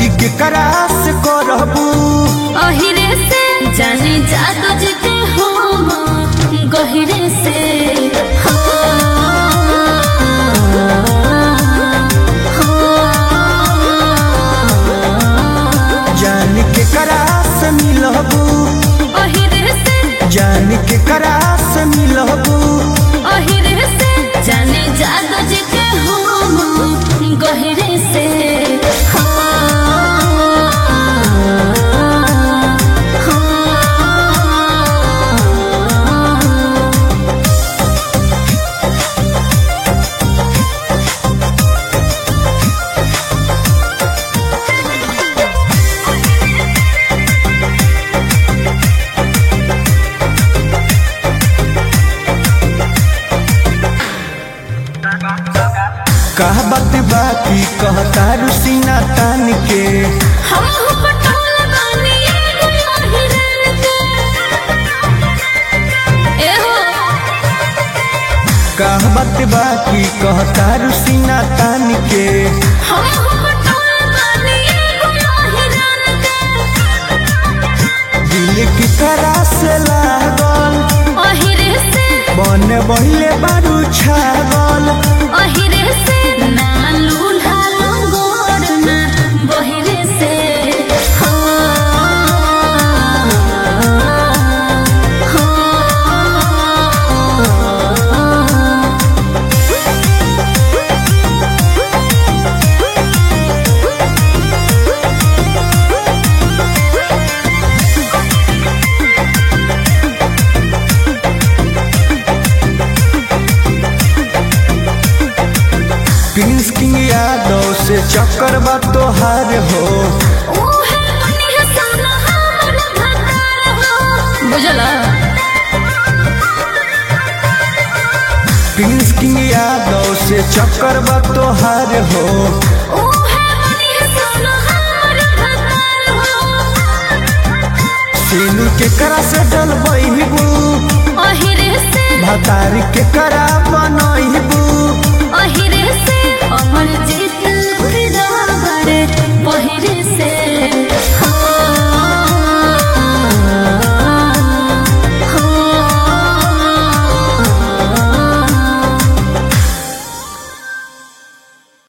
शादी के करास करबू अहिरे से जाने जादू जिते हो गहिरे से हो जान के करास मिलबू अहिरे से जान के करास मिलबू अहिरे से जाने जादू जिते हो गहिरे से हो कह बात बाकी कहता रुसीना तान के हम हो पटोल बानी एगो अहिरन के ए हो कह बात बाकी कहता रुसीना तान के हम हो पटोल बानी एगो अहिरन के दिल की करास लागल अहिरे से बन बहिले बारू छागल अहिरे से ना लूल्हा लंगोर ना बहिरे से हो हो प्रिंस किंग यादव से चक्कर बा तोहार हो ओहे मनिह सोना हमर भतार हो बुझला प्रिंस किंग यादव से चक्कर बा तोहार हो ओहे मनिह सोना हमर भतार हो सेनु के करा से डलबू अहिरे से भतारी के करा बनबू अहिरे से अमर जे